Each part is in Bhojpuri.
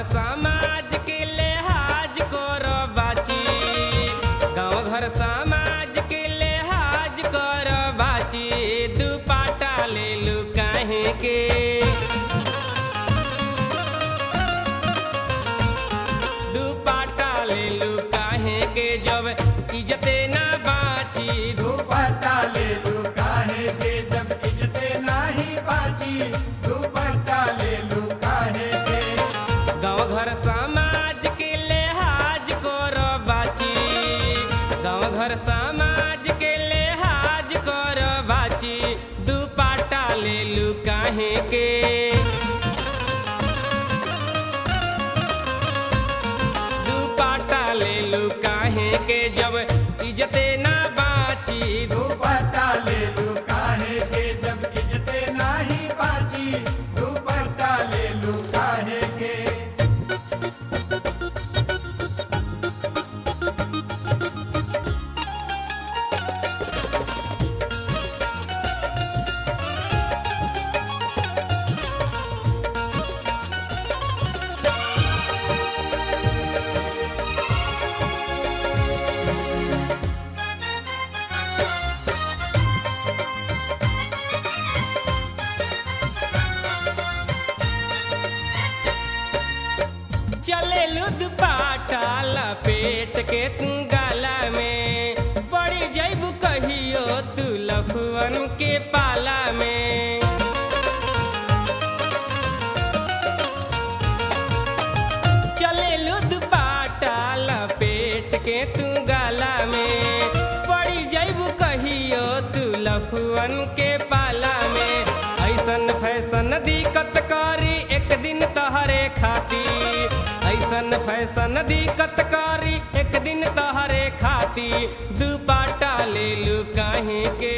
समाज के लिहाज कर बाची गाँव घर समाज के लिहाज कर बाची दुपाटा ले लू काहे के दुपाटा ले लू काहे के जब इज्जते ना बाची दुपट्टा ले लू काहे के जब इज्जते नाही बाची दुपट्टा ले लू काहे के गाँव घर समाज के लिहाज कर बाची गाँव घर समाज के लिहाज कर बाची दुपाटा ले लू काहे के दुपाटा ले लू काहे के जब इज्जते ना बाची दुपट्टा ले लू काहे के जब इज्जते नाही बाची दुपट्टा ले लू काहे के चले लुद पाटा लपेट के तू गाला में पड़ी जैबू कहियो तू लफुअन के पाला में चले लुद पाटा लपेट के तू गाला में पड़ी जैबू कहियो तू लफुअन के पाला में ऐसन फैसन दिक्कत करी एक दिन तहरे खाती ऐसन फैसन दिक्कत करी एक दिन तहरे खाती दुपाटा ले लू काहे के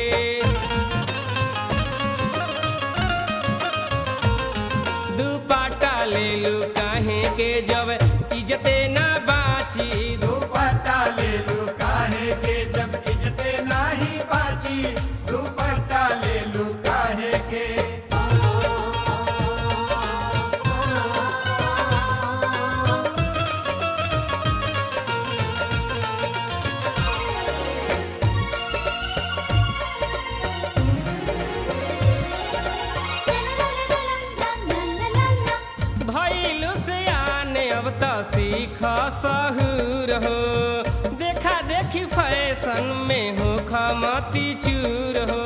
दुपाटा ले लू काहे के जब इज्जते ना बाची दुपट्टा ले लू काहे के जब इज्जते नाही बाची दुपट्टा ले लू काहे के भैलू से आने अब तो सीख सहूर हो देखा देखी फैशन में हो खमती चूर हो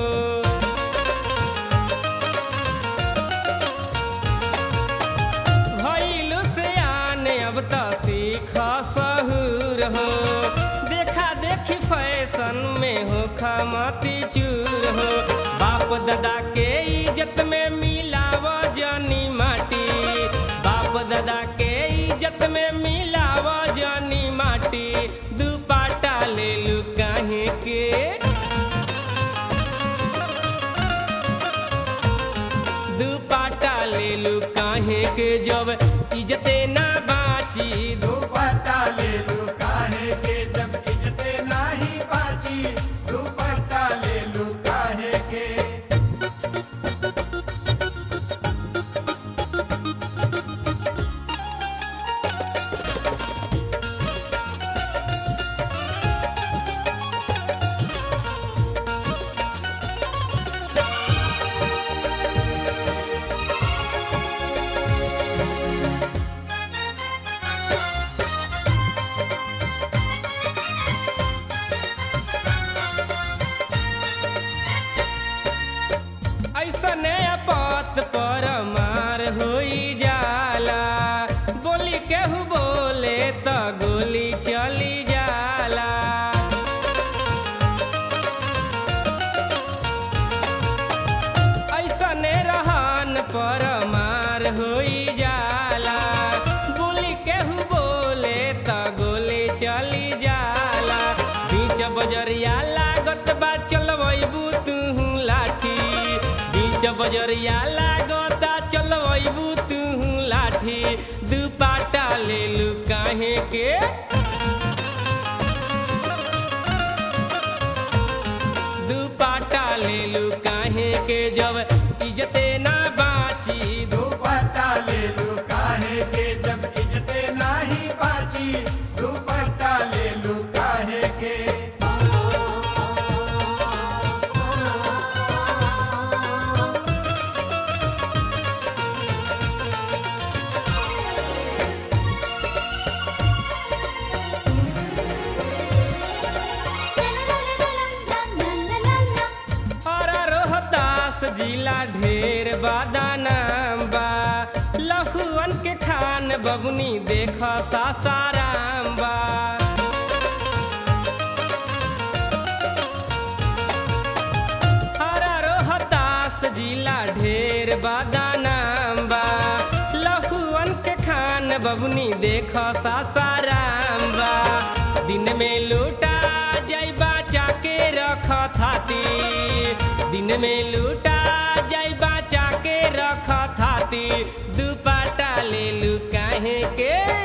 भैलू से आने अब तो सीख सहूर हो देखा देखी फैशन में हो खमती चूर हो बाप दादा के इज्जत में मिलाव जानी माटी बाप दादा के इज्जत में मिलाव जानी माटी दुपाटा ले लू काहे के दुपाटा ले लू काहे के जब इज्जते ना बाची दुपट्टा ले लू काहे के जब इज्जते नाही बाची दुपट्टा ले लू काहे के ऐसने पत पर मार होई जाला बोली केहू बोले त गोली चली जाला ऐसने रहन पर मार होई जाला बोली केहू बोले त गोली चली जाला बीच बजरिया लागत बा चलबू तू लाठी बीच बजरिया लागता चलबू तू लाठी दुपाटा ले लू काहे के दुपाटा ले लू काहे के जब इज्जते ना बाची दुपट्टा ले लू काहे के जब इज्जते बाची दुपट्टा ले लू काहे के और रोहतास जिला ढेर बादानाम बा लहुअन के खान बबुनी देख सासाराम बा हरा रोहतास जिला ढेर बादानाम बा लहुअन के खान बबुनी देख सासाराम बा दिन में लूटा जैबा चाके रख थाती दिन में लूटा जैबा चाके रख थाती दुपाटा ले लू काहे के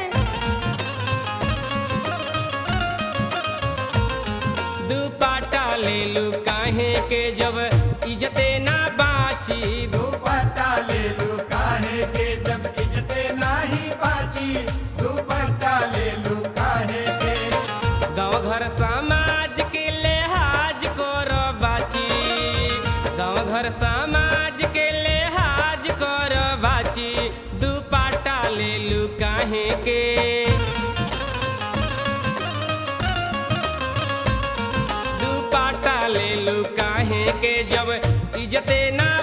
दुपाटा ले लू काहे के जब इज्जते ना बाची दुपट्टा ले लू काहे के जब इज्जते नाही बाची दुपट्टा ले लू काहे के गाँव घर समाज के लिहाज कर बाची गाँव घर समाज के लिहाज कर बाची दुपाटा ले लू काहे के दुपाटा ले लू काहे के जब इज्जते ना